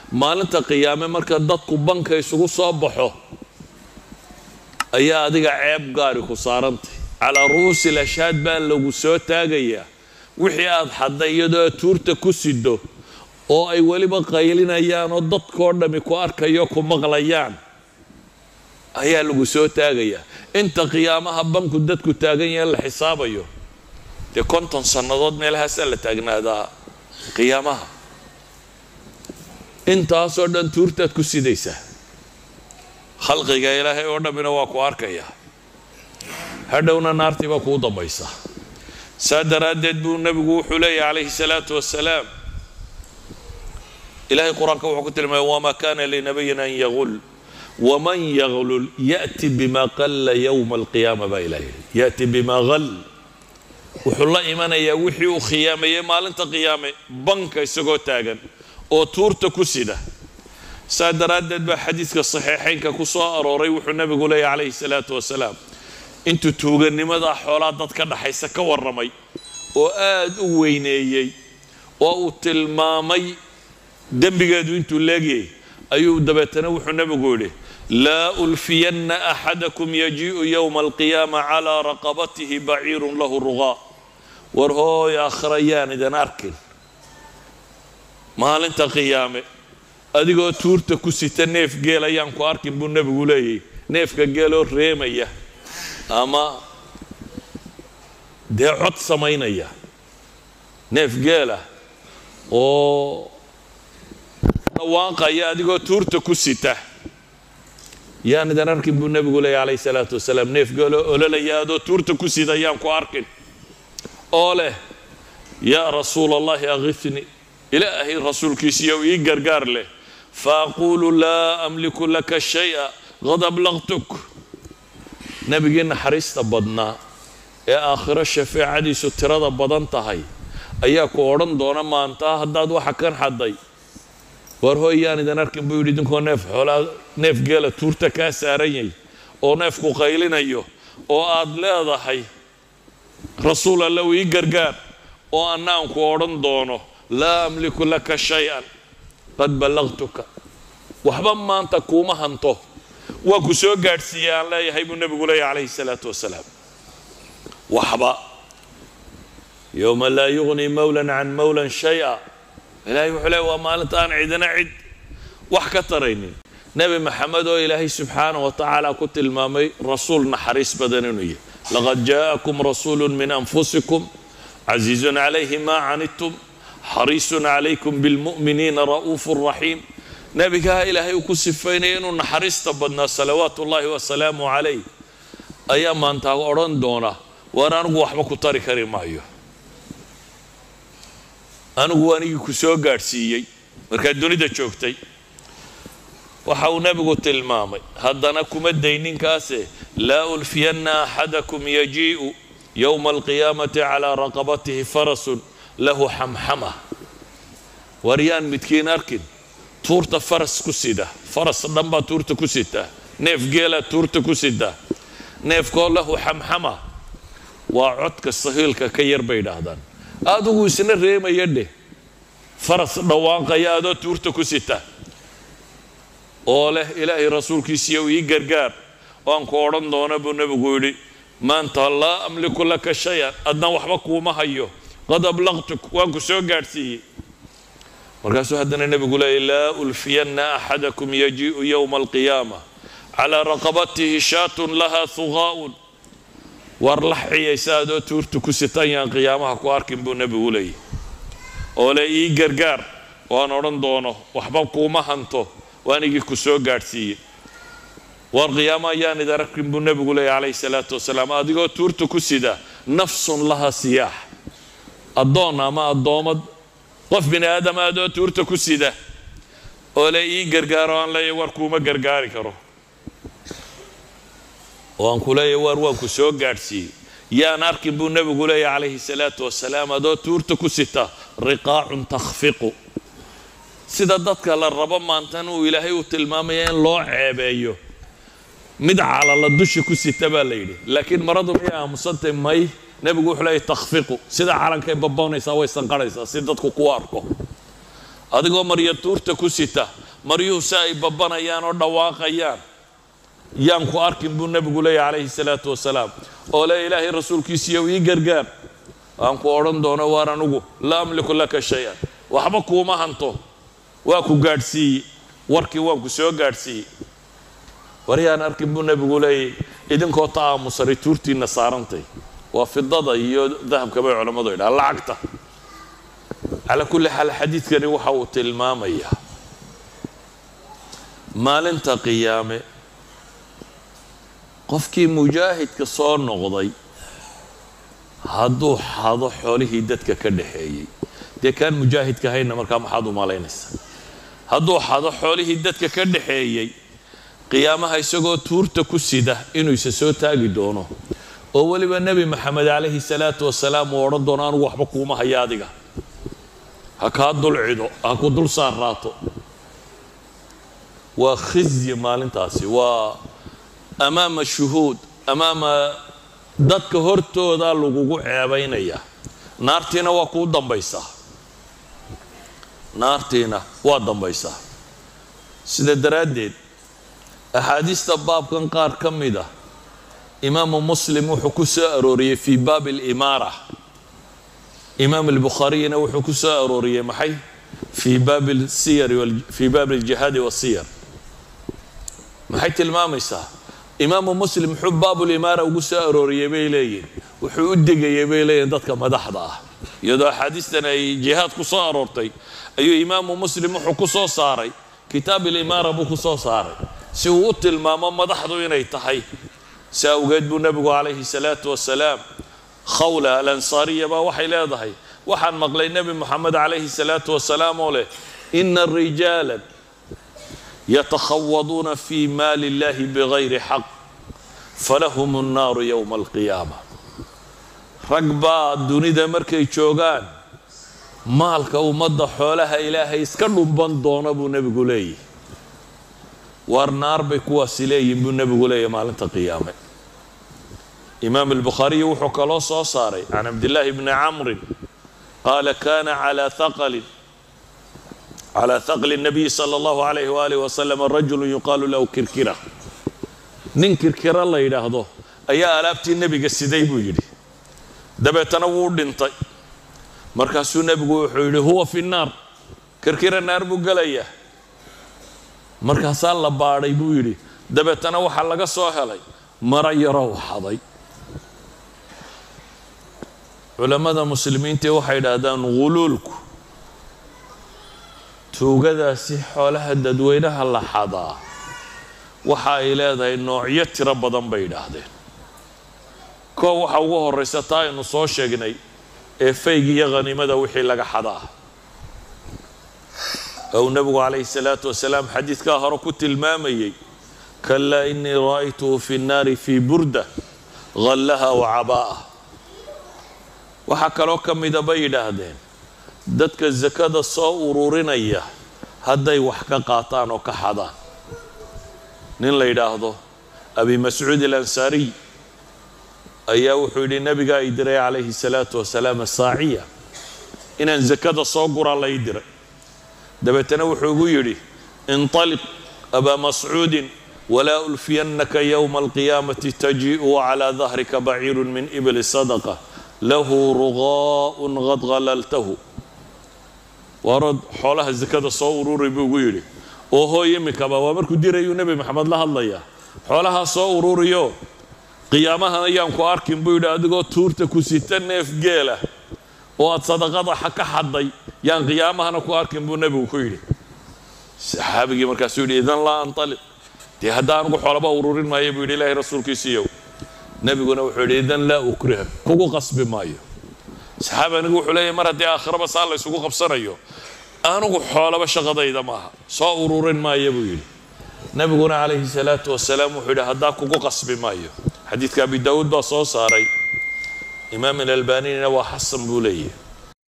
maalinta qiyaame marka dadku banka isugu soo baxo ayaa adiga ceeb gaari ku saarantay calaa ru'uusi lashaad baa lagu soo taagayaa wixii aad xadday iyadoo aad tuurta ku sido oo ay weliba qaylinayaan oo dadkoo dhammi ku arkayo ku maqlayaan ayaa lagu soo taagayaa inta qiyaamaha banku dadku taagan yahe la xisaabayo dee konton sannadood meelahaasaa la taagnaadaa qiyaamaha intaasoo dhan tuurtaad ku sidaysaa khalqiga ilaahay oo dhammina waa ku arkayaa hadhowna naartii baa kuu dambaysa saa daraaddeed buu nebigu wuxuu leeyahy calayhi salaatu wasalaam ilahay qur-aanka wuxuu ku tilmaamay wamaa kana linabiyin an yagul waman yaglul ya'ti bima qalla yowma alqiyaama baa ilaah yidhi ya'ti bima gal wuxuu la imanayaa wixii uu khiyaameeyey maalinta qiyaame banka isagoo taagan oo tuurta ku sida saa daraaddeed baa xadiidka saxiixaynka ku soo arooray wuxuu nebigu leeyahy calayhi salaatu wasalaam intuu tuuganimadaa xoolaa dad ka dhaxaysa ka warramay oo aad u weyneeyey oo uu tilmaamay dembigeedu intuu leegyay ayuu dabeetana wuxuu nebigu yidhi laa ulfiyanna axadakum yajii'u yowma alqiyaama calaa raqabatihi baciirun lahu ruqaa war hooy aakhira yaan idan arkin maalinta qiyaame adigoo tuurta ku sita neef geel ayaan ku arkin buu nebigu leeyahy neefka geeloo reemaya ama dee cod samaynaya neef geela oo dhawaaqaya adigoo tuurta ku sita yaan idan arkin buu nebigu leeyahy calayhi salaatu wasalaam neef geeloo ololaya adoo tuurta ku sida yaan ku arkin oo leh yaa rasuula allahi akifni ilaahay rasuulkiisiiyow ii gargaar leh faaquulu laa amliku laka shaya qad ablaqtuk nebigii naxariista badnaa ee aakhiro shafeecadiisu tirada badan tahay ayaa ku odhan doona maantaa haddaad waxa kan xadday war hooy yaan idan arkin buu yidhi idinkoo neef xoolaa neef geela tuurta kaa saaranyay oo neefku qaylinayo oo aad leedahay rasuul allow ii gargaar oo annaan ku odhan doono laa amliku laka shay-an qad ballaqtuka waxba maanta kuuma hanto waa ku soo gaadhsiiyey aan leeyahay buu nebigu leeyahy calayhi salaatu wasalaam waxba yowma laa yugnii mawlan can mawlan shay-a ilaahay wuxuu leey waa maalinta aan cidina cid wax ka taraynin nebi maxamed oo ilaahay subxaanah wa tacaala ku tilmaamay rasuul naxariis badan inuu yahy laqad jaa'akum rasuulu min anfusikum casiizun calayhi maa canidtum xariisun calaykum bilmu'miniina ra'uufu raxiim nebigaa ilaahay uu ku sifaynaya inuu naxariista badnaa salawaatu ullaahi wasalaamu calayh ayaa maantaa odhan doona waar anigu waxba ku tari kari maayo anigu anigii ku soo gaadhsiiyey markaad dunida joogtay waxa uu nebigu tilmaamay haddana kuma dayninkaase laa ulfiyanna axadakum yajii'u yowma alqiyaamati calaa raqabatihi farasun lahu xamxama war yaan midkiin arkin tuurta faras ku sida faras dhan baa tuurta ku sita neef geelaa tuurta ku sita neefkoo lahu xamxama waa codka sahiilka ka yar bay idhaahdaan adigu isna reemaya dheh faras dhawaanqaya adoo tuurta ku sita oo leh ilaahay rasuulkiisiiyow ii gargaar waan ku odhan doona buu nebigu yidhi maanta laa amliku laka shay-an adna waxba kuuma hayo qad ablaqtuk waan ku soo gaadhsiiyey markaasuu haddana nebigu leeyay laa ulfiyanna axadakum yajii'u yowma alqiyaama calaa raqabatihi shaatun lahaa huqaa'un war la xiyaysa adoo tuurta ku sitan yaan qiyaamaha ku arkin buu nebigu leeyay oo le ii gargaar waan odhan doono waxba kuuma hanto waanigii ku soo gaadhsiiyey war qiyaama ayaan idin arkin buu nebigu leeyay calayhi salaatu wasalaam adigoo tuurta ku sida nafsun laha siyaax addoon ama addoommad qof bini aadama adoo tuurta ku sida oo le ii gargaaro aan leeyahy war kuuma gargaari karo oo aan ku leeyahy war waan ku soo gaadhsiiyey yaan arkin buu nebigu leeyahy calayhi salaatu wasalaam adoo tuurta ku sita riqaacun takhfiqu sida dadka la rabo maantan uu ilaahay uu tilmaamaya in loo ceebeeyo mid calala dusha ku sita baa la yidhi laakiin maradu miyay aamusantay may nebigu wuxuu leeyahy takhfiqu sida calankay baboonaysaa way sanqarhaysaa si dadku ku arko adigoo marya tuurta ku sita maryuhu si ay babbanayaan oo dhawaaqayaan yaan ku arkin buu nebigu leeyahy calayhi salaatu wasalaam oo le ilaahay rasuulkiisiiyow ii gargaar aan ku odhan doono waar anugu laa amliku laka shay-an waxba kuuma hanto waa ku gaadhsiiyey warkii waan ku soo gaadhsiiyey waryaan arkin buu nebigu leeyay idinkoo ta aamusanay tuurtiinna saarantay waa fidada iyo dahabka bay culammadu yidhaha lacagta calaa kulli xaal xadiidkani waxa uu tilmaamayaa maalinta qiyaame qofkii mujaahidka soo noqday hadduu xado xoolihii dadka ka dhaxeeyey dee kaan mujaahidka hayna markaa maxaad u malaynaysaa hadduu xado xoolihii dadka ka dhaxeeyey qiyaamaha isagoo tuurta ku sida inuu isa soo taagi doono oo weliba nebi maxamed calayhi salaatu wasalaam uu odhan doono anugu waxba kuuma haya adiga ha kaa dul cido ha ku dul saarraato waa khizyi maalintaasi waa amaama shuhuud amaama dadka hortooda lagugu ceebaynaya naartiina waa kuu dambaysaa naartiina waa dambaysaa sida daraaddeed axaadiista baabkan qaar ka mid ah imaamu muslim wuxuu ku soo arooriyey fii baabi alimaara imaam albukhaariyina wuxuu ku soo arooriyey maxay fii baabi siyar fii baabi aljihaadi wasiyar maxay tilmaamaysaa imaamu muslim muxuu baabulimaara ugu soo arooriyey bay leeyihin wuxuu u degayey bay leeyihin dadka madaxda ah iyadoo axaadiistan ay jihaad ku soo aroortay ayuu imaamu muslim wuxuu ku soo saaray kitaab ilimaara buu ku soo saaray si uu u tilmaamo madaxdu inay tahay si awgeed buu nebigu calayhi salaatu wasalaam khawla alansaariya baa waxay leedahay waxaan maqlay nebi moxamed calayhi salaatu wasalaam oo leh ina rijaalan yatakhawaduuna fi maali illahi bigayri xaq falahum annaaru yowma alqiyaama rag baa dunida markay joogaan maalka ummadda xoolaha ilaahay iska dhumban doona buu nebigu leeyahy waar naar bay kuwaasi leeyihin buu nebigu leeyahy maalinta qiyaame imaam albukhaariyi wuxuu kaloo soo saaray can cabdillaahi bni camrin qaala kana calaa haqalin calaa haqli nabiyi sala allahu alayhi waalihi wasalam rajulu yuqaalu lahu kirkira nin kirkira la yidhaahdo ayaa alaabtii nebiga siday buu yidhi dabeetana wuu dhintay markaasuu nebigu wuxuu yidhi huwa fi nnaar kirkira naar buu gelayaa markaasaa la baadhay buu yidhi dabeetana waxaa laga soo helay maro yarow xaday culammada muslimiintii waxay yidhaahdaan ghuluulku tuugadaasi xoolaha dadweynaha la xadaa waxa ay leedahay noocyo tiro badan bay yidhaahdeen koo waxa ugu horraysa taa aynu soo sheegnay ee fayg iyo khaniimada wixii laga xadaa ou nebigu calayhi salaatu wasalaam xadiidkaa hore ku tilmaamayey kalaa inii ra'aytuhu fi nnaari fii burda hallaha wa cabaa'a waxaa kaloo ka mida bay yidhaahdeen dadka sakada soo ururinaya hadday wax ka qaataan oo ka xadaan nin la yidhaahdo abi mascuud alansaariy ayaa wuxuu yidhi nebigaa i diray calayhi salaatu wasalaam asaaciya inaan sakada soo guraa la ii diray dabeetana wuxuu igu yidhi inطaliq abaa mascuudin walaa ulfiyannaka yowma alqiyaamati tajii'u wacalaa dahrika baciiru min ibli sadaqa lahu ruqaa'un qad halaltahu waarod xoolaha sakada soo ururay buu igu yidhi oo hooy imikaba waa markuu dirayuu nebi maxamed la hadlayaa xoolahaa soo ururiyo qiyaamahan ayaan ku arkin buu yidhi adigoo tuurta ku sita neef geela oo aad sadaqada ka xadday yaan qiyaamahana ku arkin buu nebigu ku yidhi saxaabigii markaasuu yidhi idan laa antaliq dee hadda anugu xoolaba ururin maayo buu yidhi ilaahay rasuulkiisiiyow nebiguna wuxuu yidhi idan laa ukriha kugu qasbi maayo saxaabi anigu wuxuu leeyahy mar haddii aakhiraba saa la ysugu qabsanayo anugu xoolaba shaqadayda maaha soo ururin maayo buu yidhi nebiguna calayhi salaatu wasalaam wuxuu yidhi haddaa kugu qasbi maayo xadiidka abi daawuud baa soo saaray imaam alalbanina waa xasan buu leeyahy